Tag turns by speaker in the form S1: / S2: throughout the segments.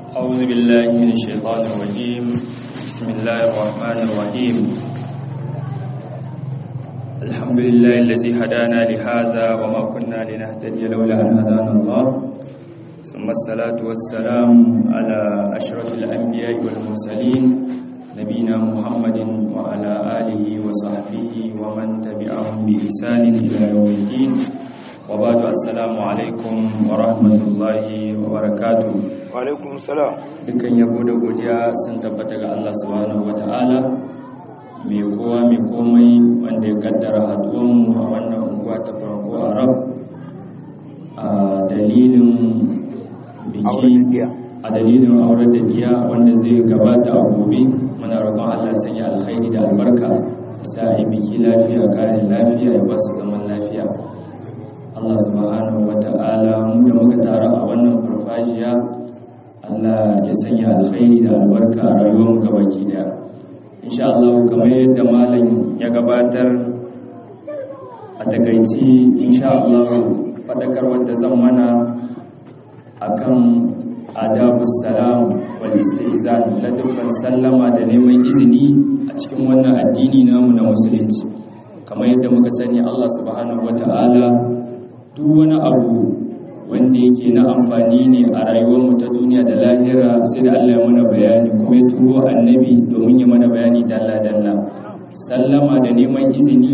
S1: أعوذ بالله من الشيطان الرجيم بسم الله الرحمن الرحيم الحمد لله الذي هدانا لهذا وما كنا لنهتدي لولا أن هدانا الله ثم الصلاة والسلام على أشرف الأنبياء والمرسلين نبينا محمد وعلى آله وصحبه ومن تبعهم بإحسان إلى يوم الدين وبعد السلام عليكم ورحمة الله وبركاته
S2: alaikum salam
S1: dukkan yabo da godiya sun tabbata ga Allah subhanahu wata'ala mai kowa mai komai wanda ya kaddara haduwanmu a wannan unguwa ta farko a rab a dalilin
S2: auren
S1: biki
S2: diya
S1: a dalilin auren da diya wanda zai gabata a gobe muna roƙon Allah sanya alkhairi da albarka sa a yi biki lafiya kare lafiya ya ba su zaman lafiya Allah subhanahu wata'ala mu da muka taru a wannan farfajiya Allah ya sanya alkhairi da albarka a rayuwar mu gabaki daya insha Allah kamar yadda malam ya gabatar a takaici insha Allah fadakar wanda zan mana akan adabus salam wal istizan ladabban sallama da neman izini a cikin wannan addini namu na musulunci kamar yadda muka sani Allah subhanahu wataala duk wani abu wanda yake na amfani ne a rayuwarmu ta duniya da lahira sai da Allah ya mana bayani kuma ya turo annabi domin ya mana bayani dalla-dalla sallama da neman izini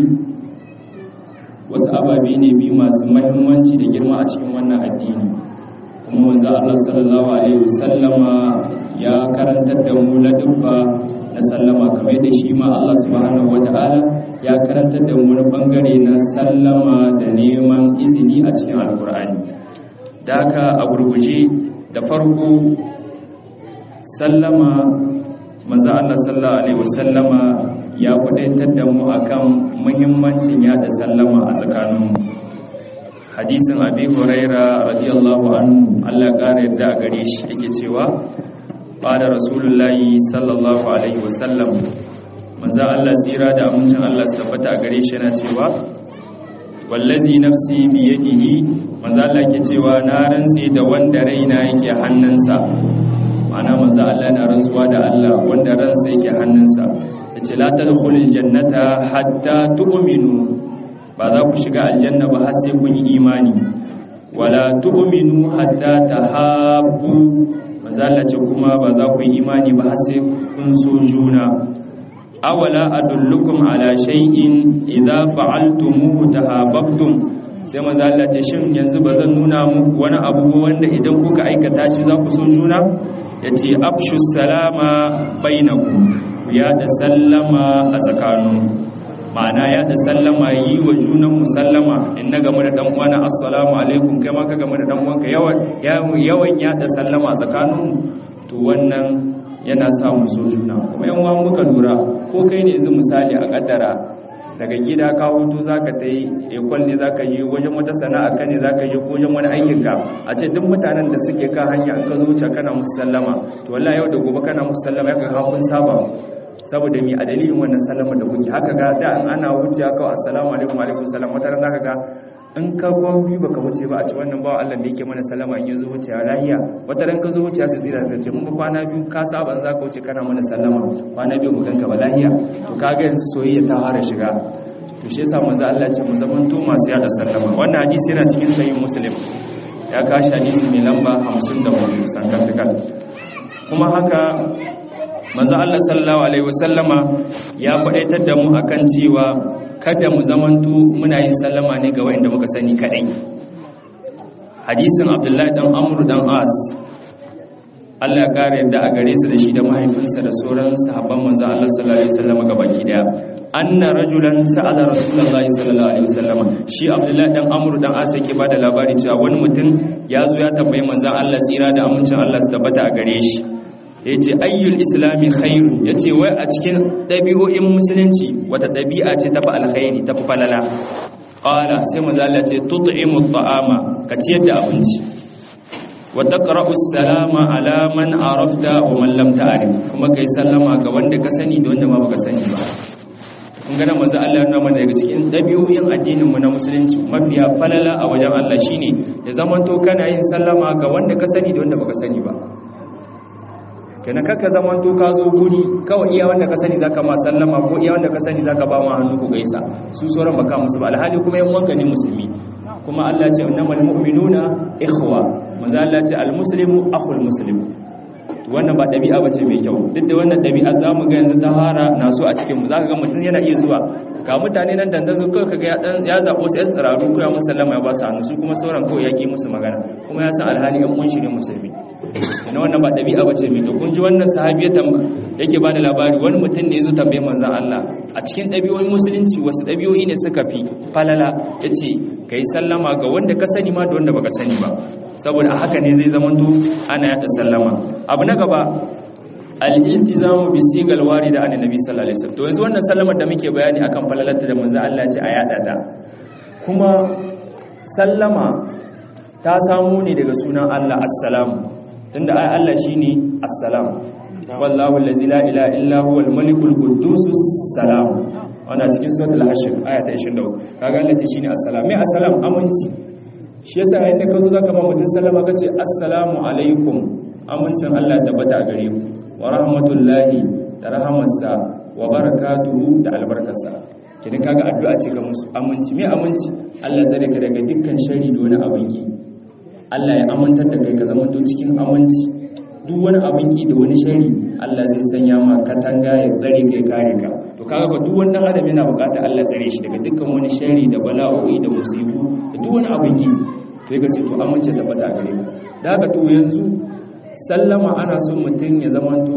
S1: wasu ababe ne biyu masu mahimmanci da girma a cikin wannan addini kuma wanzu Allah sallallahu alaihi wasallama ya karantar da mu ladubba na sallama kamar da shi ma Allah subhanahu wata'ala ya karantar da mu wani bangare na sallama da neman izini a cikin alkur'ani da haka a gurguje da farko sallama manzo Allah sallallahu alaihi wasallama ya kudaitar da mu akan muhimmancin yada sallama a tsakaninmu hadisin abi huraira radiyallahu anhu Allah ƙara yadda a gare shi yake cewa qala rasulullahi sallallahu alaihi wasallam manzo Allah tsira da amincin Allah su tabbata a gare shi yana cewa wallazi nafsi biyadihi manzo Allah ke cewa na rantsi da wanda raina yake hannunsa ma'ana manzo Allah na rantsuwa da Allah wanda ransa yake hannunsa yace la tadkhulul jannata hatta tu'minu ba za ku shiga aljanna ba har sai kun yi imani wala tu'minu hatta tahabbu manzo Allah ce kuma ba za ku yi imani ba har sai kun so juna awala adullukum ala shay'in idza fa'altumuhu tahabbtum sai manzo Allah ce shin yanzu bazan nuna muku wani abu wanda idan kuka aikata shi za ku so juna yace afshu salama bainakum ya da sallama a tsakaninku ma'ana ya da sallama yi wa junan musallama in na game da dan uwana assalamu alaikum kai ma ka game da dan uwanka yawan yawan ya da sallama tsakaninmu to wannan yana sa mu so juna kuma yan uwan muka lura ko kai ne yanzu misali a kaddara daga gida ka hutu zaka ta yi ekol ne zaka yi wajen wata sana'a ka ne zaka yi wajen wani aikin ka a ce duk mutanen da suke kan hanya in ka zo wuce kana musu sallama to wallahi yau da gobe kana musu sallama ya ga kun saba saboda mi a dalilin wannan sallama da kuke haka ga da ana wuce kawai assalamu alaikum alaikum salam wata ran zaka ga in ka kwan biyu baka wuce ba a ci wannan bawa Allah da yake mana sallama in yazo wuce lahiya wata ran ka zo wuce sai tsira ka ce mun ga kwana biyu ka saba in zaka wuce kana mana sallama kwana biyu mu ganka ba lahiya to kaga yanzu soyayya ta fara shiga to shi yasa manzo Allah ce mu zaman to masu yada sallama wannan hadisi yana cikin sahih muslim ya kashi hadisi mai lamba 54 sankantakal kuma haka manzo Allah sallallahu alaihi wasallama ya faɗaitar da mu akan cewa kada mu zamanto muna yin sallama ne ga wanda muka sani kadai hadisin Abdullahi dan Amr dan As Allah ya kare yadda a gare su da shi da mahaifinsa da sauran sahabban manzo Allah sallallahu alaihi wasallama gabaki daya anna rajulan sa'ala rasulullahi sallallahu alaihi wasallama shi Abdullahi dan Amr dan As yake bada labari cewa wani mutum ya zo ya tambayi manzo Allah tsira da amincin Allah su tabbata a gare shi ya ce ayyul islami khairu ya ce wai a cikin ɗabi'o'in musulunci wata ɗabi'a ce tafi alkhairi tafi falala ƙala sai mazala ce tut'imu ta'ama ka ciyar da abinci wa taqra'u salama ala man arafta wa man lam ta'rif kuma kai sallama ga wanda ka sani da wanda ma baka sani ba kun ga nan manzo Allah ya nuna mana daga cikin ɗabi'o'in addinin mu na musulunci mafiya falala a wajen Allah shine ya zamanto kana yin sallama ga wanda ka sani da wanda baka sani ba kenan kaka zaman to ka zo guri kawai iya wanda ka sani zaka ma sallama ko iya wanda ka sani zaka ba ma hannu ku gaisa su sauran baka musu ba alhali kuma yan wanka ne musulmi kuma Allah ce innamal mu'minuna ikhwa manzo Allah ce almuslimu akhul muslim to wannan ba dabi'a bace mai kyau duk da wannan dabi'a zamu ga yanzu ta fara na so a cikin mu zaka ga mutum yana iya zuwa ga mutane nan dandazo kawai kaga ya dan ya zabo sai tsiraru ko ya musallama ya ba su hannu su kuma sauran kawai yaki musu magana kuma ya san alhali yan mun shirin musulmi ina wannan ba dabi'a bace mai kyau kun ji wannan sahabi yake bada labari wani mutum ne ya zo tambaye manzon Allah a cikin ɗabi'o'in musulunci wasu ɗabi'o'i ne suka fi falala yace kai sallama ga wanda ka sani ma da wanda baka sani ba saboda a haka ne zai zamanto ana yada sallama abu na gaba al-iltizamu bi sigal warida an nabi sallallahu alaihi wasallam to yanzu wannan sallamar da muke bayani akan falalarta da manzo Allah ce a yada ta kuma sallama ta samu ne daga sunan Allah assalamu tunda ai Allah shine assalam wallahu allazi la ilaha illa huwa al-malikul quddus salam wannan cikin suratul hashr aya ta 23 kaga Allah ce shine assalam me assalam aminci shi yasa yayin da ka zo zaka ma mutum sallama ka ce assalamu alaikum amincin Allah tabbata a gare ku wa rahmatullahi da rahamarsa wa barakatuhu da albarkarsa kidan kaga addu'a ce ga musu aminci me aminci Allah zare ka daga dukkan shari da wani abin ki Allah ya amintar da kai ka zama to cikin aminci duk wani abin ki da wani shari Allah zai sanya ma katanga ya tsare kai kare ka to kaga ba duk wani adam yana bukatar Allah tsare shi daga dukkan wani shari da bala'o'i da musibu da duk wani abin ki sai ka ce to amince tabbata gare ka da haka to yanzu sallama ana son mutum ya zamanto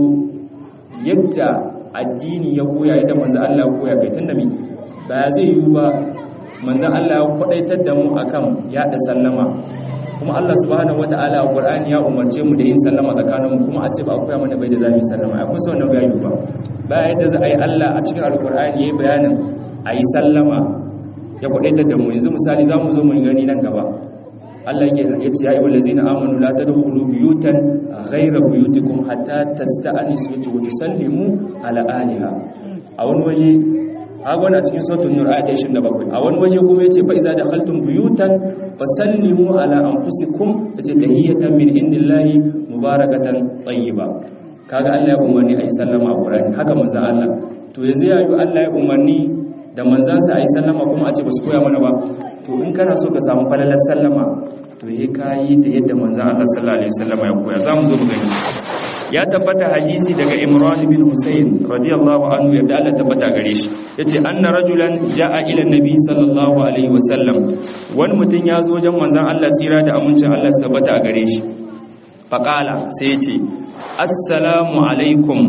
S1: yadda addini ya koya yadda manzo Allah ya koya kai tunda me ba zai yi ba manzo Allah ya kwadaitar da mu akan yada sallama kuma Allah subhanahu wataala a Qur'ani ya umarce mu da yin sallama tsakanin mu kuma a ce ba a koya mana bai da zamu sallama akwai sau wannan bayani ba ba yadda za a yi Allah a cikin alkur'ani yayi bayanin a yi sallama ya kwadaitar da mu yanzu misali za mu zo mu gani nan gaba Allah yake yace ya ayyuhal ladzina amanu la tadkhulu buyutan ghayra buyutikum hatta tasta'nisu wa tusallimu ala aliha a wani waje haka wani a cikin suratul nur ayat 27 a wani waje kuma yace fa iza dakhaltum buyutan fasallimu ala anfusikum yace tahiyatan min indillahi mubarakatan tayyiba kaga Allah ya umarni ayi sallama a Qur'ani haka manzo Allah to yanzu ya yi Allah ya umarni da manzansa ayi sallama kuma a ce ba su koya mana ba to in kana so ka samu falalar sallama to yi kayi da yadda manzan Allah sallallahu alaihi wasallam ya koya zamu zo mu gani ya tabbata hadisi daga Imran bin Husayn radiyallahu anhu yadda Allah tabbata gare shi yace anna rajulan jaa ila nabi sallallahu alaihi wasallam wani mutum ya zo wajen manzan Allah tsira da amincin Allah su tabbata a gare shi faqala sai yace assalamu alaikum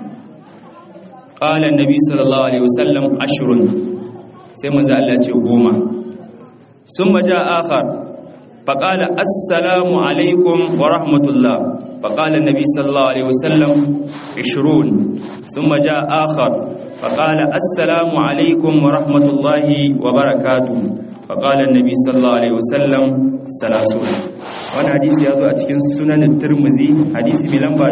S1: qala annabi sallallahu alaihi wasallam ashrun sai manzan Allah ya ce goma ثم جاء آخر فقال السلام عليكم ورحمة الله فقال النبي صلى الله عليه وسلم عشرون ثم جاء آخر فقال السلام عليكم ورحمة الله وبركاته فقال النبي صلى الله عليه وسلم ثلاثون wani hadisi ya zo a cikin sunanin turmuzi hadisi mai lamba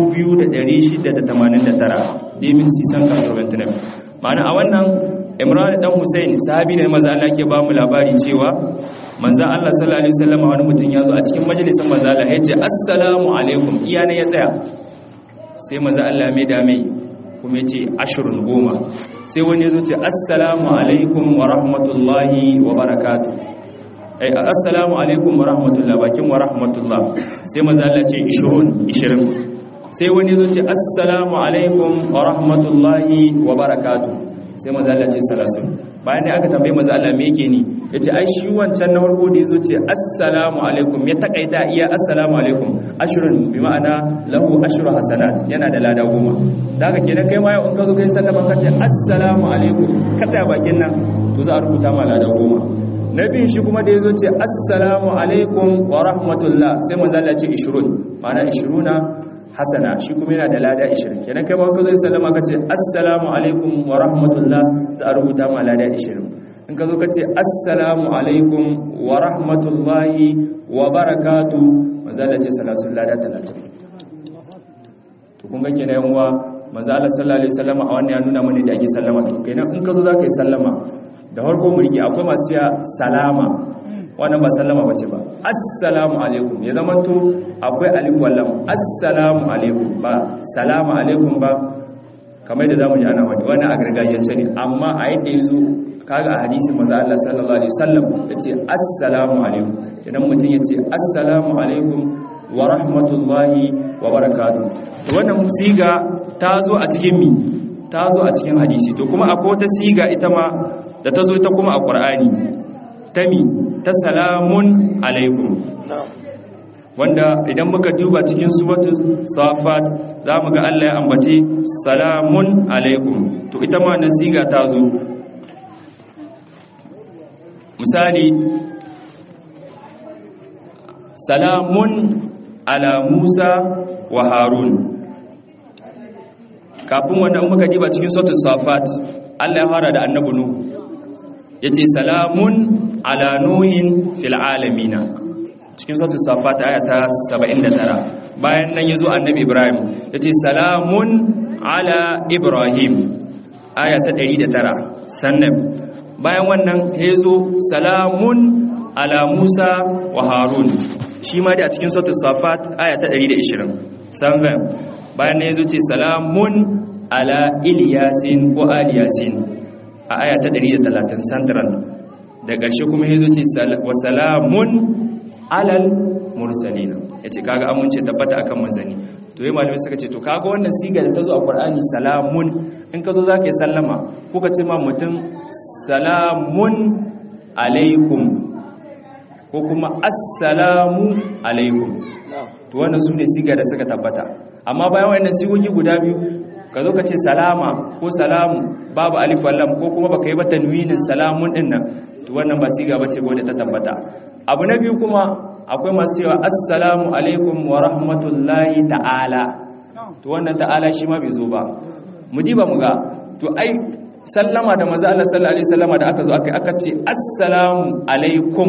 S1: 2689 demin sisan kartoventinam ma'ana a wannan imran dan Hussein sahabi ne manzo Allah ke ba mu labari cewa manzo Allah sallallahu alaihi wasallam wani mutum ya zo a cikin majalisin manzo Allah ya ce assalamu alaikum iya ne ya tsaya sai manzo Allah mai da mai kuma ya ce ashrun goma sai wani ya zo ce assalamu alaikum wa rahmatullahi wa barakatuh ai assalamu alaikum wa rahmatullah bakin wa rahmatullah sai manzo Allah ce 20 20 sai wani ya zo ce assalamu alaikum wa rahmatullahi wa barakatuh sai maza Allah ce salasun bayan da aka tambaye maza Allah me yake ni yace ai shi wancan na farko da yazo ce assalamu alaikum ya takaita iya assalamu alaikum ashrun bi ma'ana lahu ashru hasanat yana da lada goma daga kenan kai ma yau in ka zo kai sallama ka ce assalamu alaikum ka tsaya bakin nan to za a rubuta ma lada goma nabi shi kuma da yazo ce assalamu alaikum wa rahmatullah sai maza Allah ce 20 ma'ana 20 hasana shi kuma yana da lada 20 kenan kai ba ka zo sallama ka ce assalamu alaikum wa rahmatullah za a rubuta ma lada 20 in ka zo ka ce assalamu alaikum wa rahmatullahi wa barakatu manzo Allah ce salasul lada 30 to kun ga kenan yan uwa manzo Allah sallallahu alaihi wasallam a wannan ya nuna mana da ake sallama to kenan in ka zo za ka yi sallama da farko mulki akwai masu cewa salama wannan ba sallama bace ba assalamu alaikum ya zamanto akwai alif wallam assalamu alaikum ba salamu alaikum ba kamar da zamu ji ana wani wannan a gargajiyance ne amma a yadda yazo kaga a hadisin manzo Allah sallallahu alaihi wasallam yace assalamu alaikum idan mutum yace assalamu alaikum wa rahmatullahi wa barakatuh to wannan siga ta zo a cikin mi ta zo a cikin hadisi to kuma akwai wata siga ita ma da ta zo ita kuma a Qur'ani ta mi ta salamun alaikum wanda idan muka duba cikin suratul safat zamu ga Allah ya ambace salamun alaikum to ita ma nan siga ta zo misali salamun ala Musa wa Harun kafin wannan muka diba cikin suratul safat Allah ya fara da annabi Nuh yace salamun ala nuhin fil alamin cikin suratul safat aya ta 79 bayan nan yazo annabi Ibrahim yace salamun ala Ibrahim aya ta 109 sannan bayan wannan yazo salamun ala Musa wa Harun shi ma dai a cikin suratul safat aya ta 120 sannan bayan ne yazo ce salamun ala ilyasin ko aliyasin a aya ta 130 central da ƙarshe kuma yazo ce wa salamun alal mursalin yace kaga amince tabbata akan manzani to yayin malamai suka ce to kaga wannan siga da ta zo a Qur'ani salamun in ka zo zaka yi sallama ko ka ce ma mutum salamun alaikum ko kuma assalamu alaikum to wannan su ne siga da suka tabbata amma bayan wannan sigogi guda biyu ka zo ka ce salama ko salamu babu alif wallam ko kuma baka yi ba tanwinin salamun din nan to wannan ba siga bace ko da ta tabbata abu na biyu kuma akwai masu cewa assalamu alaikum wa rahmatullahi ta'ala to wannan ta'ala shi ma bai zo ba mu diba mu ga to ai sallama da manzo Allah sallallahu alaihi wasallama da aka zo aka aka ce assalamu alaikum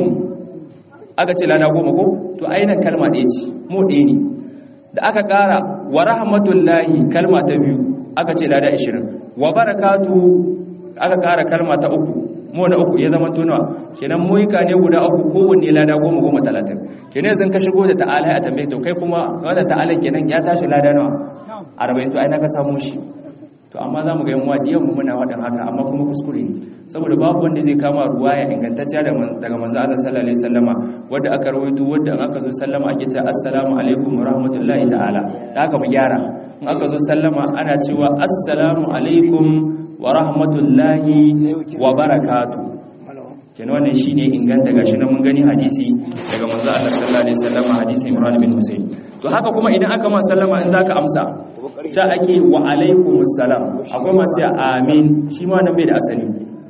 S1: aka ce lada goma ko to ainihin kalma ɗaya ce mu ɗaya ne da aka ƙara wa rahmatullahi kalma ta biyu aka ce lada ashirin wa barakatu aka ƙara kalma ta uku mu na uku ya zama tunawa kenan muhika ne guda uku kowanne lada goma goma talatin kenan yanzu ka shigo da ta'ala a tambaye to kai kuma wanda ta'ala kenan ya tashi lada nawa arba'in to ai na ka samu shi to amma za mu ga yan wadiyan mu muna wadan haka amma kuma kuskure ne saboda babu wanda zai kama ruwaya ingantacciya daga manzo Allah sallallahu alaihi wasallama wanda aka rawaito wanda aka zo sallama ake cewa assalamu alaikum wa rahmatullahi ta'ala da haka mu gyara in aka zo sallama ana cewa assalamu alaikum wa rahmatullahi wa barakatuh kenan wannan shine inganta gashi na mun gani hadisi daga manzo Allah sallallahu alaihi wasallama hadisi Imran bin Husayn to haka kuma idan aka ma sallama in zaka amsa ta ake wa alaikumus salam akwai masu amin shi ma nan bai da asali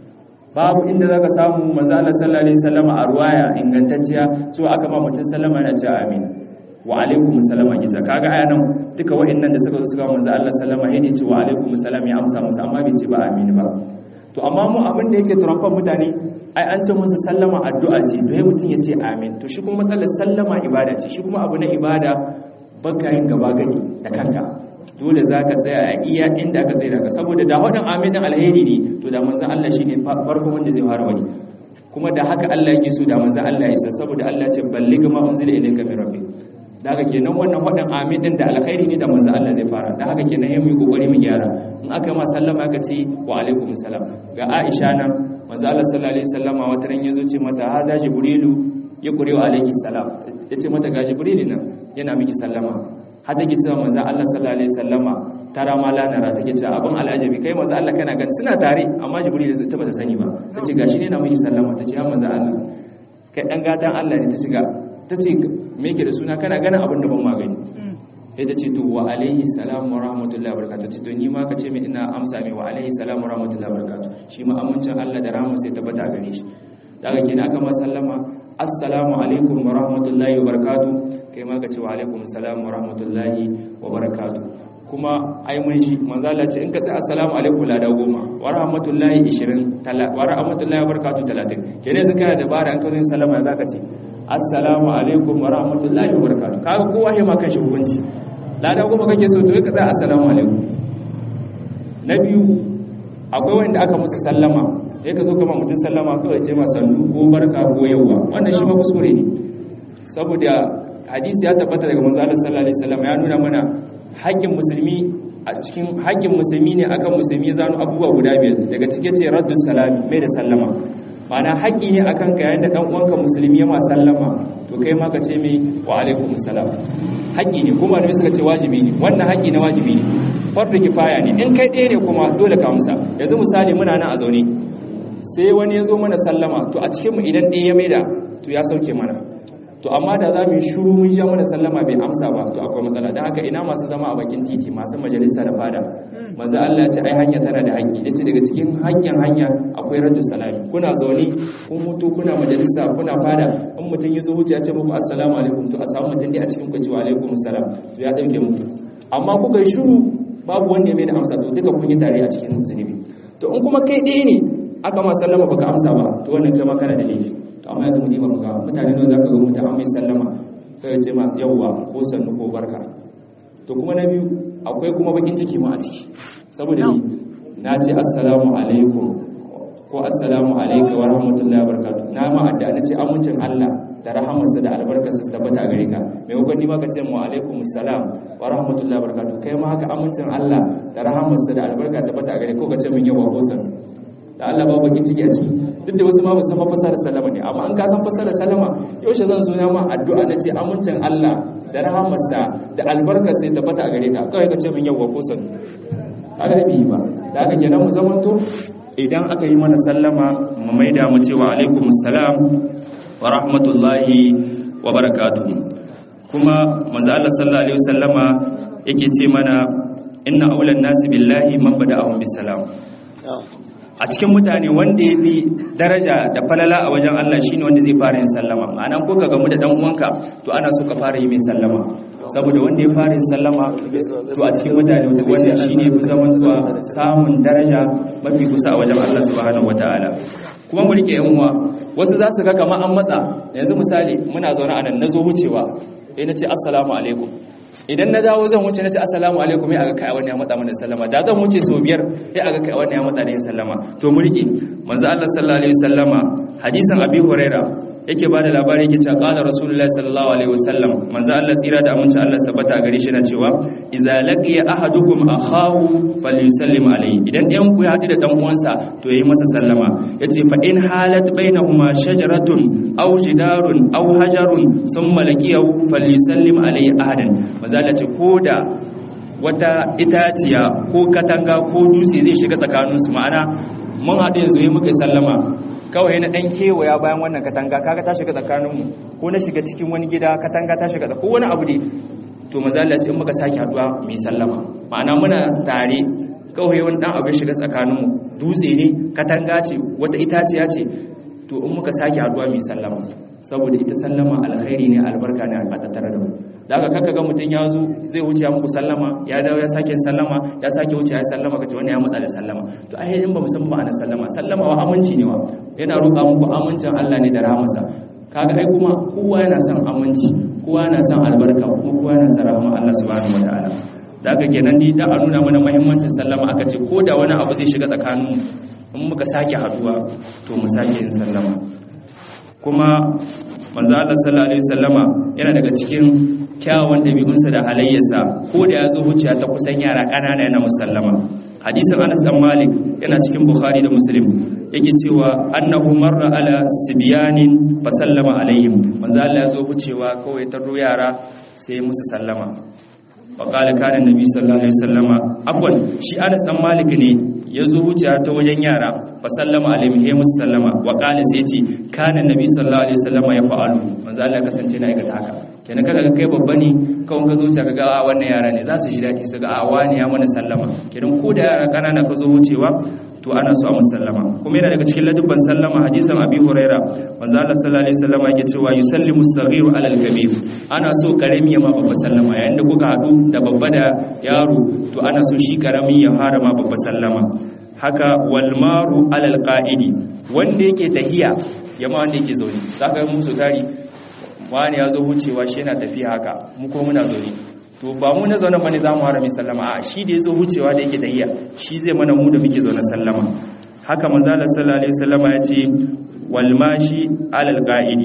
S1: babu inda zaka samu manzo Allah sallallahu alaihi wasallam a ruwaya ingantacciya to aka ba mutum sallama yana cewa amin wa alaikumus salam a giza kaga aya nan duka wa'annan da suka zo suka manzo Allah sallama yayin ce wa alaikumus salam ya amsa musu amma bai ce ba amin ba to amma mu abin da yake turamfan mutane ai an ce musu sallama addu'a ce to yayin mutum ya ce amin to shi kuma matsalar sallama ibada ce shi kuma abu na ibada baka yin gaba gani da kanka dole za ka tsaya a iya inda aka tsaye daga saboda da waɗin aminin alheri ne to da manzan Allah shi ne farko wanda zai fara wani kuma da haka Allah yake so da manzan Allah ya san saboda Allah ce balli gama unzila ilayka min rabbi da haka kenan wannan waɗin amin din da alkhairi ne da manzan Allah zai fara da haka kenan yayin mu kokari mu gyara in aka ma sallama aka ce wa alaikum salam ga Aisha nan manzan Allah sallallahu alaihi wasallama wata ran yazo ce mata haza jibrilu ya kurewa alaihi salam yace mata ga jibrilu nan yana miki sallama har take cewa manzo Allah sallallahu alaihi wasallama tara ma la nara take cewa abin al'ajabi kai manzo Allah kana gani suna tare amma jibril ta bata sani ba tace gashi ne na miki sallama tace ya manzo Allah kai dan gatan Allah ne ta shiga tace me yake da suna kana ganin abin da ban magani sai ta ce to wa alaihi salam wa rahmatullahi wa barakatuh to ni ma ka ce min ina amsa mai wa alaihi salam wa rahmatullahi wa barakatuh shi ma amincin Allah da rahama sai tabbata gare shi daga kenan aka ma sallama assalamu alaikum wa rahmatullahi wa barakatuh kai ma ka ce wa alaikum assalam wa rahmatullahi wa barakatuh kuma ai mun shi manzo Allah ce in ka ce assalamu alaikum la da goma wa rahmatullahi 20 wa rahmatullahi wa barakatuh 30 kenan yanzu kana dabara an ka zo sallama zaka ce assalamu alaikum wa rahmatullahi wa barakatuh kaga kowa ya maka shi hukunci la da goma kake so to ka ce assalamu alaikum na biyu akwai wanda aka musu sallama sai ka zo kama mutum sallama kawai ce ma sannu ko barka ko yauwa wannan shi ma kuskure ne saboda hadisi ya tabbata daga manzo Allah sallallahu alaihi wasallam ya nuna mana haƙƙin musulmi a cikin haƙƙin musulmi ne akan musulmi ya zanu abubuwa guda biyar daga cike ce raddu salami mai da sallama ma'ana haƙƙi ne akan ka yayin da dan uwanka musulmi ya ma sallama to kai ma ka ce mai wa alaikum salam haƙƙi ne kuma da suka ce wajibi ne wannan haƙƙi na wajibi ne fardu kifaya ne in kai ɗaya ne kuma dole ka amsa yanzu misali muna nan a zaune sai wani ya zo mana sallama to a cikin mu idan ɗaya ya maida to ya sauke mana to amma da za mu yi shuru mun ja mana sallama bai amsa ba to akwai matsala don haka ina masu zama a bakin titi masu majalisa da fada maza Allah ce ai hanya tana da haƙƙi yace daga cikin haƙƙin hanya akwai raddu salami kuna zaune kun mutu kuna majalisa kuna fada in mutum ya zo wuce ya ce muku assalamu alaikum to a samu mutum dai a cikin ku ce wa alaikum assalam to ya dauke muku amma kuka yi shuru babu wanda ya mai da amsa to duka kun yi tare a cikin zunubi to in kuma kai ɗaya ne aka ma sallama baka amsa ba to wannan kai ma kana da laifi to amma yanzu mu diba mu ga mutane ne zaka ga mutum an mai sallama kai ce ma yawwa ko sannu ko barka to kuma na biyu akwai kuma bakin ciki ma a ciki saboda ni na ce assalamu alaikum ko assalamu alayka wa rahmatullahi wa barakatuh na ma adda na ce amincin Allah da rahamarsa da albarkarsa su tabbata a gare ka maimakon ni ma ka ce mu alaikum assalam wa rahmatullahi wa barakatuh kai ma haka amincin Allah da rahamarsa da albarka tabbata a gare ko ka ce min yawa ko sannu da Allah ba bakin ciki a ciki duk da wasu ma ba san fasara sallama ne amma an ka san fasara sallama yaushe zan zo na ma addu'a na ce amincin Allah da rahamarsa da albarkarsa ya tabbata a gare ka kawai ka ce min yawa ko sannu kaga bi ba da haka kenan mu zamanto idan aka yi mana sallama mu maida mu cewa alaikum assalam wa rahmatullahi wa barakatuh kuma manzo Allah sallallahu alaihi wasallama yake ce mana inna aulan nasi billahi man bada'ahum bisalam a cikin mutane wanda ya fi daraja da falala a wajen Allah shine wanda zai fara yin sallama ma'ana ko ka gamu da dan uwanka to ana so ka fara yi mai sallama saboda wanda ya fara yin sallama to a cikin mutane wanda shine fi zaman zuwa samun daraja mafi kusa a wajen Allah subhanahu wataala kuma mu rike yan uwa wasu za su ga kamar an matsa yanzu misali muna zaune a nan nazo wucewa eh nace assalamu alaikum idan na dawo zan wuce na ce assalamu alaikum ya aga kai wani ya matsa mana sallama da zan wuce sau biyar ya aga kai wani ya matsa da yin sallama to mu rike manzo Allah sallallahu alaihi wasallama hadisin abi huraira yake bada labari yake cewa qala rasulullahi sallallahu alaihi wasallam manzo Allah tsira da aminci Allah tabbata gare shi na cewa idza laqiya ahadukum akhahu falyusallim alaihi idan ɗayan ku ya haɗu da dan uwansa to yayi masa sallama yace fa in halat bainahuma shajaratun aw jidarun aw hajarun thumma laqiyahu falyusallim alaihi ahadan manzo Allah ce koda wata itaciya ko katanga ko dutse zai shiga tsakaninsu ma'ana mun haɗu yanzu yi muka sallama kawai na ɗan kewaya bayan wannan katanga kaga ta shiga tsakaninmu ko na shiga cikin wani gida katanga ta shiga ko wani abu ne to mazala ce in muka sake haɗuwa mai sallama ma'ana muna tare kawai wani ɗan abu shiga tsakaninmu dutse ne katanga ce wata itaciya ce to in muka sake haɗuwa mai sallama saboda ita sallama alkhairi ne albarka ne a tattare da mu da haka kaka ga mutum ya zo zai wuce muku sallama ya dawo ya sake sallama ya sake wuce ya sallama kace wani ya matsa da sallama to ai in ba mu san ma'anar sallama sallama wa aminci ne wa yana roƙa muku amincin Allah ne da rahmarsa kaga ai kuma kowa yana son aminci kowa yana son albarka kuma kowa yana son rahmar Allah subhanahu wataala da haka kenan ni da a nuna mana muhimmancin sallama aka ce ko da wani abu zai shiga tsakaninmu in muka sake haduwa to mu sake yin sallama kuma manzo Allah sallallahu alaihi wasallama yana daga cikin kyawun dabi'unsa da halayyarsa ko da ya zo wuciya ta kusan yara ƙanana yana musallama hadisin Anas dan Malik yana cikin Bukhari da Muslim yake cewa annahu marra ala sibyanin fa sallama alaihim manzo Allah ya zo wucewa kawai ta yara sai musu sallama wa qala kana nabi sallallahu alaihi wasallama afwan shi Anas dan Malik ne ya zo wuciya ta wajen yara fa sallama alaihim he musu sallama wa qala sai ce kana nabi sallallahu alaihi wasallama ya fa'alu manzo Allah ya kasance na aikata haka kenan kaga kai babba ne kawai ka zo wuce kaga a wannan yara ne za su ji daɗi su ga a wani ya mana sallama kenan ko da yara kanana ka zo wucewa to ana so a musallama kuma yana daga cikin ladubban sallama hadisan abi huraira manzo Allah sallallahu alaihi wasallam yake cewa yusallimu as-saghiru ala al-kabir ana so karami ya ma babba sallama yayin da kuka hadu da babba da yaro to ana so shi karami ya fara ma babba sallama haka wal maru ala al-qa'idi wanda yake tahiya ya ma wanda yake zaune zaka mu su tari wani ya zo wucewa shi yana tafiya haka mu ko muna zaune to ba mu na zaune bane zamu harami sallama a shi da yazo wucewa da yake tayya shi zai mana mu da muke zaune sallama haka manzo Allah sallallahu alaihi wasallama ya ce wal mashi alal qa'idi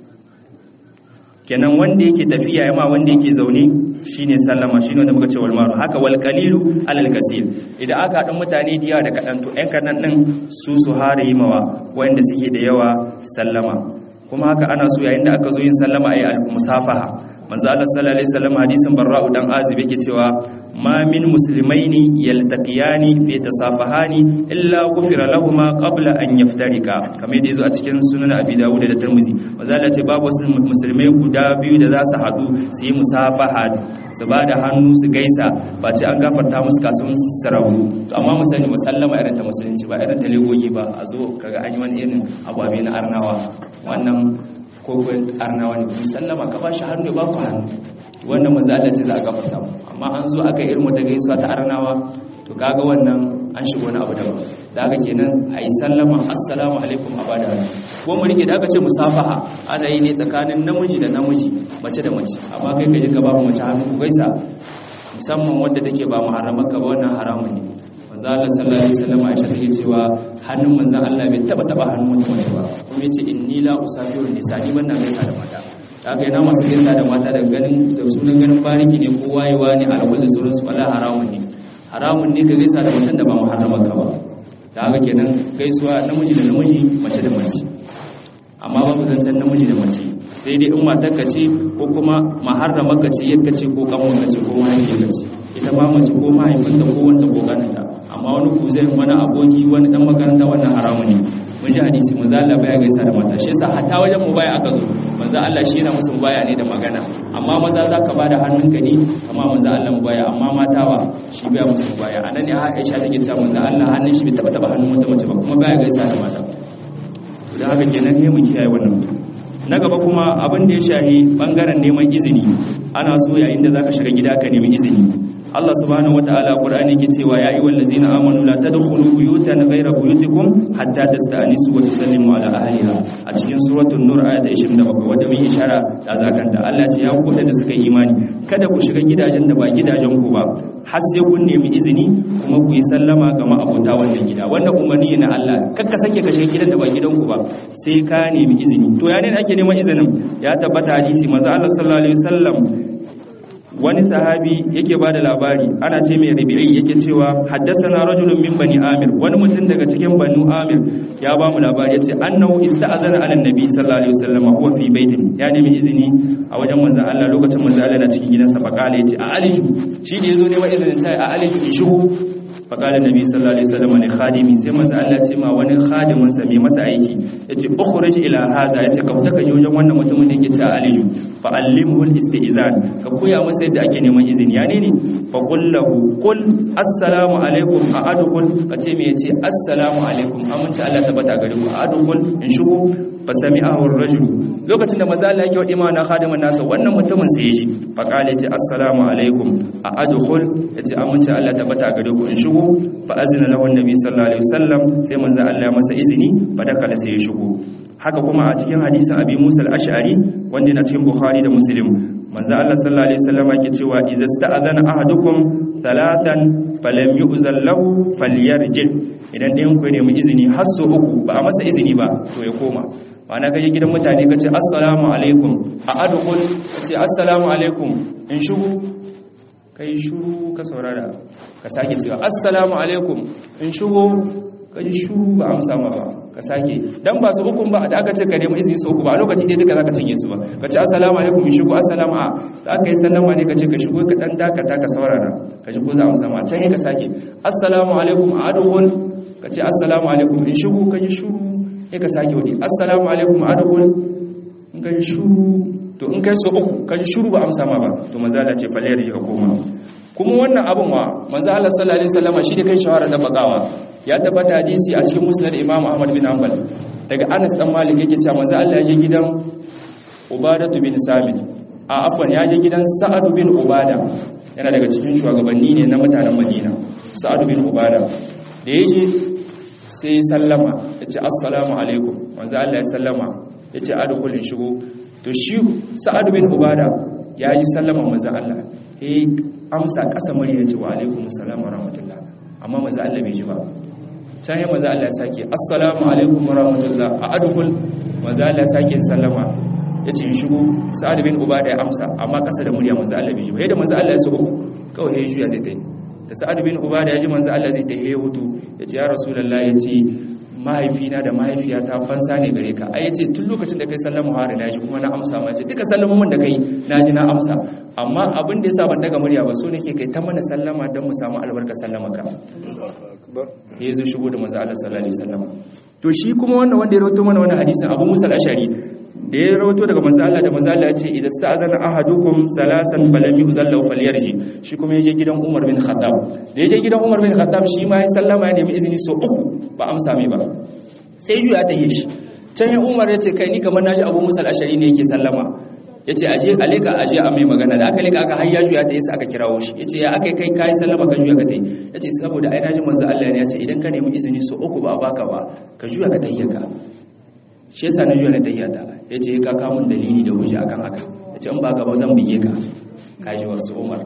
S1: kenan wanda yake tafiya yama wanda yake zaune shine sallama shine wanda muka ce wal maru haka wal qalilu alal kaseer idan aka haɗa mutane da yawa da kaɗan to ɗan kaɗan ɗin su su hare yi mawa wanda suke da yawa sallama kuma haka ana so yayin da aka zo yin sallama ayi al-musafaha manzo Allah sallallahu alaihi wasallam hadisin barra'u dan azib yake cewa ma min muslimaini yaltaqiyani fi tasafahani illa ghufira lahumu qabla an yaftarika kamar yadda yazo a cikin sunan abi dawud da tirmidhi manzo Allah ce babu wasu musulmai guda biyu da za su hadu su yi musafaha su ba da hannu su gaisa ba ce an gafarta musu kasuwan sarahu to amma mu sani musallama irin ta musulunci ba irin ta legogi ba a zo kaga an yi wani irin abu abin na arnawa wannan ko arnawa ne ku sallama ka ba shi hannu ba ku hannu wannan manzo Allah ce za a gafarta mu amma an zo aka irin wata gaisuwa ta arnawa to kaga wannan an shigo wani abu daban da haka kenan ayi sallama assalamu alaikum a bada hannu ko mu rike da aka ce musafaha ana yi ne tsakanin namiji da namiji mace da mace amma kai kai ka ba mu mace hannu ku gaisa musamman wanda take ba muharraman ka ba wannan haramun ne manzo Allah sallallahu alaihi wasallam Aisha take cewa hannun manzo Allah bai taba taba hannun wata mace ba kuma yace inni la usafiru nisani ban na gaisa da mata haka yana masu gaisa da mata da ganin da sunan ganin bariki ne ko wayewa ne alwala da sauransu wala haramun ne haramun ne ka gaisa da mutum da ba muharraman ka ba da haka kenan gaisuwa namiji da namiji mace da mace amma babu zancen namiji da mace sai dai in matar ka ce ko kuma maharraman ka ce yadda ce ko kanwan ka ce ko mahaifiyar ka ce ita ma mace ko mahaifinta ko wanta ko ganinta amma wani kuzai wani aboki wani dan makaranta wannan haramu ne mun ji hadisi manzo Allah baya gaisa da mata shi yasa hatta wajen mu baya aka zo manzo Allah shi yana musu baya ne da magana amma maza zaka bada hannunka ne amma manzo Allah mu baya amma mata wa shi baya musu baya anan ne Aisha take cewa manzo Allah hannun shi bai taba taba hannun wata mace ba kuma baya gaisa da mata to da haka kenan ne mu kiyaye wannan na gaba kuma abin da ya shahi bangaren neman izini ana so yayin da zaka shiga gida ka nemi izini Allah subhanahu wataala Qur'ani yake cewa ya ayyuhal ladzina amanu la tadkhulu buyutan ghayra buyutikum hatta tasta'nisu wa tusallimu ala ahliha a cikin suratul nur ayat 27 wanda mun ishara da zakanta Allah ce ya ku da suka yi imani kada ku shiga gidajen da ba gidajen ku ba har sai kun nemi izini kuma ku yi sallama ga ma'abota wannan gida wannan umarni na Allah kakka sake ka shiga gidan da ba gidan ku ba sai ka nemi izini to ya ne ake neman izinin ya tabbata hadisi manzo Allah sallallahu alaihi wasallam wani sahabi yake ba da labari ana ce mai rabi'i yake cewa haddasana rajulun min bani amir wani mutum daga cikin banu amir ya ba mu labari yace annahu ista'azana ala nabi sallallahu alaihi wasallam huwa fi baitin ya nemi izini a wajen manzon Allah lokacin manzon Allah na cikin gidansa faqala yace a aliju shi da yazo ne wa izinin ta a aliju in shigo faqala nabi sallallahu alaihi wasallam ne khadimi sai manzon Allah ce ma wani khadimin sa mai masa aiki yace ukhruj ila hadha yace ka fita ka je wajen wannan mutumin da yake ce a aliju fa'allimhu al-istizan ka koya masa yadda ake neman izini ya ne ne fa qul lahu qul assalamu alaikum a adkhul ka ce me yace assalamu alaikum amince Allah tabbata gare ku a adkhul in shigo fa sami'ahu ar-rajul lokacin da manzo Allah yake wadi mana khadimin nasa wannan mutumin sai yaji fa qala yace assalamu alaikum a adkhul yace amince Allah tabbata gare ku in shigo fa azina lahu an-nabi sallallahu alaihi wasallam sai manzo Allah ya masa izini fa dakala sai ya shigo haka kuma a cikin hadisin abi musa al-ash'ari wanda yana cikin bukhari da muslim manzo Allah sallallahu alaihi wasallam yake cewa idza sta'adana ahadukum thalathan falam yu'zal lahu falyarji idan ɗayan ku ne mu izini har so uku ba a masa izini ba to ya koma ma'ana kaje gidan mutane kace assalamu alaikum a adkhul kace assalamu alaikum in shigo kai shuru ka saurara ka sake cewa assalamu alaikum in shigo kaji shuru ba amsa ma ba ka sake dan ba su hukun ba da aka ce ka nemi izini su uku ba a lokaci ɗaya duka zaka cinye su ba ka ce assalamu alaikum in shigo assalamu a za ka yi sallama ne ka ce ka shigo ka dan dakata ka saurara ka ji ko za a amsa ma can ka sake assalamu alaikum a adkhul ka ce assalamu alaikum in shigo ka ji shuru sai ka sake wadi assalamu alaikum a adkhul in ka ji shuru to in kai so uku ka ji shuru ba amsa ma ba to manzo Allah ce falle ya ka koma kuma wannan abin wa manzo Allah sallallahu alaihi wasallam shi da kai shawara da bakawa ya tabbata hadisi a cikin musnad Imam Ahmad bin Hanbal daga Anas dan Malik yake cewa manzo Allah ya je gidan Ubadatu bin Samit a afwan ya je gidan Sa'ad bin Ubada yana daga cikin shugabanni ne na mutanen Madina Sa'ad bin Ubada da ya je sai sallama ya ce assalamu alaikum manzo Allah ya sallama ya ce adkhulin shigo to shi Sa'ad bin Ubada ya yi sallama manzo Allah eh amsa ƙasa murya ce wa alaikum salam wa rahmatullah amma maza Allah bai ji ba can yi maza Allah sake assalamu alaikum wa rahmatullah a adukul maza Allah sake sallama ya ce in shigo sa'ad bin uba da ya amsa amma kasa da murya maza Allah bai ji ba yadda maza Allah ya so uku kawai ya juya zai ta yi da sa'ad bin uba da ya ji maza Allah zai ta yi hutu ya ce ya rasulullah ya ce mahaifina da mahaifiyata fansa ne gare ka ai yace tun lokacin da kai sallama har na ji kuma na amsa ma ce duka sallamomin da kai na ji na amsa amma abin da yasa ban daga murya ba so nake kai ta mana sallama don mu samu albarka sallama ka ya zo shigo da manzo Allah sallallahu alaihi wasallam to shi kuma wannan wanda ya rawaito mana wannan hadisin Abu Musa al-Ashari da ya rawaito daga manzo Allah da manzo Allah ya ce idan sta'azana ahadukum salasan falam yuzallu falyarji shi kuma yaje gidan Umar bin Khattab da yaje gidan Umar bin Khattab shi ma ya sallama ya nemi izini so uku ba amsa mai ba sai juya ta yi shi can ya Umar ya ce kai ni kamar naji Abu Musa al-Ashari ne yake sallama yace aje aleka aje a mai magana da aka leka aka har ya juya ta yi aka kirawo shi yace ya akai kai kai sallama ka juya ka tai yace saboda ai naji manzo Allah ne yace idan ka nemi izini so uku ba a baka ba ka juya ka tayyaka shi yasa na juya na tayyata yace ka ka mun dalili da hujja akan haka yace in ba ka ba zan bige ka kaji wasu Umar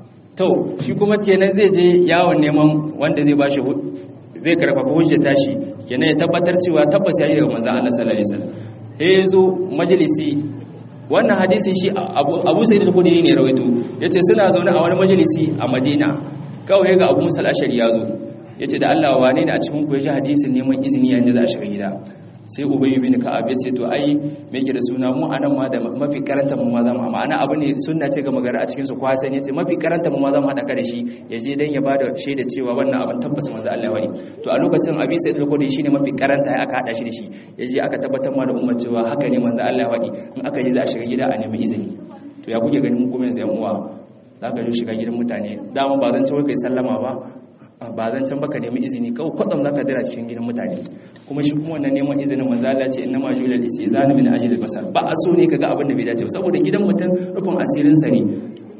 S1: to shi kuma kenan zai je yawon neman wanda zai bashi zai karfafa hujja tashi kenan ya tabbatar cewa tabbas ya yi daga manzo Allah sallallahu alaihi wasallam eh zo majalisi wannan hadisin shi abu sai da kudi ne rawaito ya ce suna zaune a wani majalisi a madina kawai ga abu musal ashari ya zo ya ce da allah wane ne a cikin ku ya ji hadisin neman izini yanzu za a shiga gida sai ubayi bin ka'ab ya ce to ai me yake da suna mu anan ma da mafi karanta mu ma zamu amma ana abu ne sunna ce ga magana a cikin su kwa sai ne ce mafi karanta mu ma zamu hada ka da shi ya je dan ya bada shaida cewa wannan abin tabbas manzo Allah wani to a lokacin abi sai da kodi shine mafi karanta ya aka hada shi da shi ya je aka tabbatar ma da ummar cewa haka ne manzo Allah wani in aka je za a shiga gida a nemi izini to ya kuke ganin mu kuma yanzu yan uwa za ka je shiga gidan mutane dama ba zan ce wai kai sallama ba ba zan can baka nemi izini kawai kwadam zaka dira cikin gidan mutane kuma shi kuma wannan neman izinin manzo Allah ce inna ma julal istizan min ajli basar ba a so ne kaga abin da bai dace ba saboda gidan mutum rufin asirin sa ne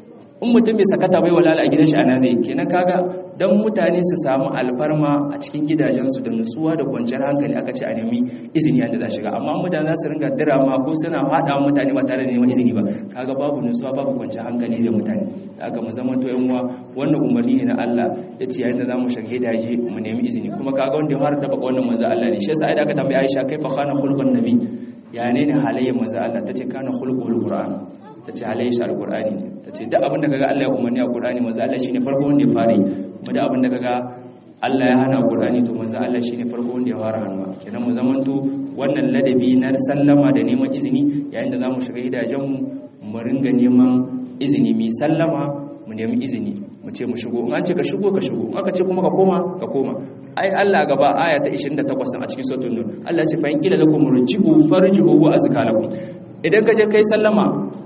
S1: in mutum bai sakata bai walala a gidan shi ana zai kenan kaga dan mutane su samu alfarma a cikin gidajensu da nutsuwa da kwanciyar hankali aka ce a nemi izini yanda za shiga amma mutane za su ringa dirama ko suna hada mutane ba tare da neman izini ba kaga babu nutsuwa babu kwanciyar hankali da mutane da aka mu zama to yan uwa wannan umarni ne na Allah ya ce yayin da zamu shige daji mu nemi izini kuma kaga wanda ya fara taba wannan manzo Allah ne shi yasa idan aka tambaye Aisha kaifa kana khulqun nabi ya ne ne halayyar manzo Allah tace kana khulqul qur'an ta ce halayen shi alkur'ani ne ta ce duk abin da kaga Allah ya umarni a Qur'ani manzo Allah shine farko wanda ya fara yi kuma duk abin da kaga Allah ya hana Qur'ani to manzo Allah shine farko wanda ya fara hannuwa kenan mu zamanto wannan ladabi na sallama da neman izini yayin da zamu shiga gidajen mu mu ringa neman izini mi sallama mu nemi izini mu ce mu shigo in an ce ka shigo ka shigo in aka ce kuma ka koma ka koma ai Allah gaba aya ta 28 a cikin suratul nur Allah ya ce fa in kila lakum rji'u farji'u wa azkalakum idan ka je kai sallama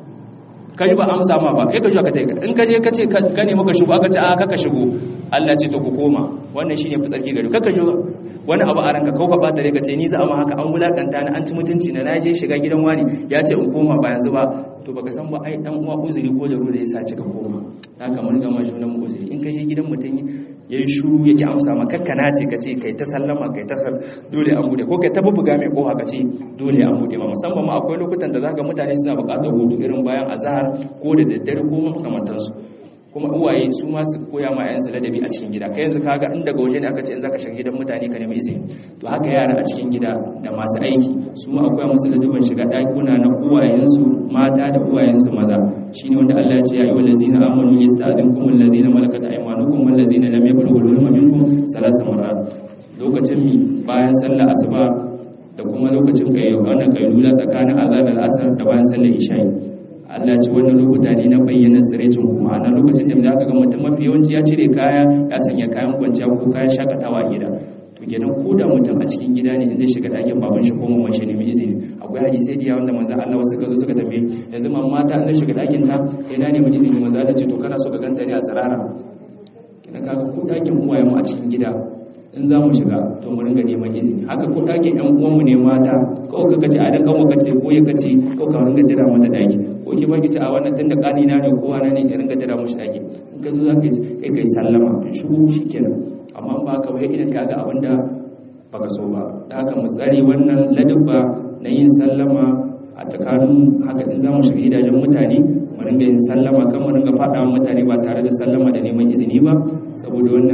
S1: ka ji ba amsa ma ba kai ka juwa ka taika in ka je ka ce ka nemi ka shigo aka ce a kaka shigo Allah ce to ku koma wannan shine fitsarki gari kaka shigo wani abu a ranka kau ka bata ka ce ni za a ma haka an wulakanta ni an ci mutunci na naje shiga gidan wani ya ce in koma ba yanzu ba to baka san ba ai dan uwa uzuri ko da ruwa yasa ce ka koma haka mun ga mai junan uzuri in ka je gidan mutum yayi shuru yake amsa ma kakka na ce ka ce kai ta sallama kai ta dole an bude ko kai ta bubuga mai koha ka ce dole an bude ma musamman ma akwai lokutan da zaka mutane suna buƙatar hutu irin bayan azhar ko da daddare ko makamantansu kuma uwaye su ma su koya ma yayansu ladabi a cikin gida kai yanzu kaga in daga waje ne aka ce in zaka shiga gidan mutane ka nemi izini to haka yara a cikin gida da masu aiki su ma akwai musu ladabin shiga ɗakuna na uwayensu mata da uwayensu maza shine wanda Allah ya ce ya ayyuhal ladzina amanu yasta'dinkum alladzina malakat aymanukum walladzina lam yablughu al-hulma minkum salasa marat lokacin mi bayan sallar asuba da kuma lokacin kai wannan kailula tsakanin azan da asar da bayan sallar isha'i Allah ce wannan lokuta ne na bayyana tsirecin kuma na lokacin da za ka ga mutum mafi yawanci ya cire kaya ya sanya kayan kwanciya ko kayan shakatawa a gida to kenan ko da mutum a cikin gida ne in zai shiga ɗakin baban shi ko mamman shi nemi izini akwai hadisai da yawan da manzon Allah wasu ka zo suka tambaye yanzu man mata in zai shiga ɗakin ta kai na nemi izini manzon Allah ce to kana so ka ganta ne a tsirara kenan kaga ko ɗakin uwaye mu a cikin gida in za mu shiga to mu ringa neman izini haka ko ɗakin ƴan uwanmu ne mata kawai ka kace a dan kanwa kace ko ya kace kawai ka ringa dira mata ɗaki ko ki baki ce a wannan tunda kani na ne ko wani ne ya ringa dira mushi ɗaki in ka zo za ka kai kai sallama in shigo shikenan amma ba ka wai idan ka ga abin da baka so ba da haka mu tsare wannan ladabba na yin sallama a tsakanin haka in za mu shiga gidajen mutane mu ringa yin sallama kan mu ringa faɗa mutane ba tare da sallama da neman izini ba saboda wannan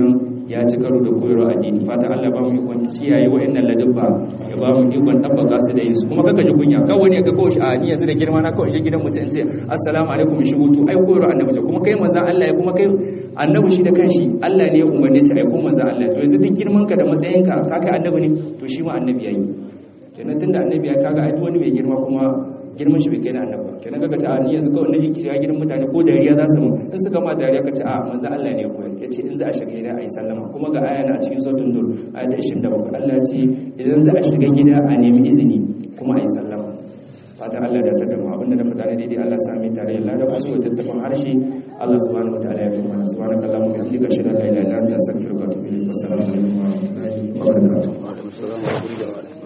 S1: ya ci karo da koyarwa addini fatan Allah ba mu ikon kiyaye wa'annan ladabba ya ba mu ikon tabbaka su da yesu kuma kaka ji kunya kawai wani ga kawai a ni yanzu da girma na kawai je gidan mutum in ce assalamu alaikum shigo to ai koyarwa annabi ce kuma kai manzon Allah ya kuma kai annabi shi da kanshi Allah ne ya umarne ta aiko manzon Allah to yanzu duk girman ka da matsayinka ka kai annabi ne to shi ma annabi yayi kenan tunda annabi ya kaga ai wani mai girma kuma girman shi bai kai na annabi kenan kaga ta ni yanzu kawai nake kira gidan mutane ko dariya za su mu in suka ma dariya ka ce a manzo Allah ne ya koyar yace in za a shiga gida ayi sallama kuma ga aya na a cikin suratul nur aya ta 27 Allah ya ce idan za a shiga gida a nemi izini kuma ayi sallama fatan Allah da ta dama abinda na fada ne daidai Allah sami tare da lada kusa da tattafin harshe Allah subhanahu wa ta'ala ya fi mana subhanaka allahumma wa bihamdika ashhadu an la ilaha illa anta astaghfiruka wa atubu ilayk assalamu alaikum wa rahmatullahi wa barakatuh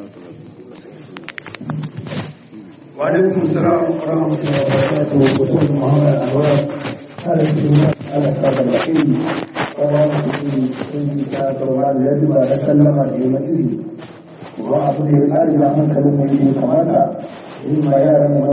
S3: وعليكم السلام ورحمة الله وبركاته وكل محمد أنوار هذا الجمهور على هذا الوحيد ورحمة الله وبركاته يجب أن أتكلم في مجلس وأعطي الآن من كلمة كماتا إما يعلم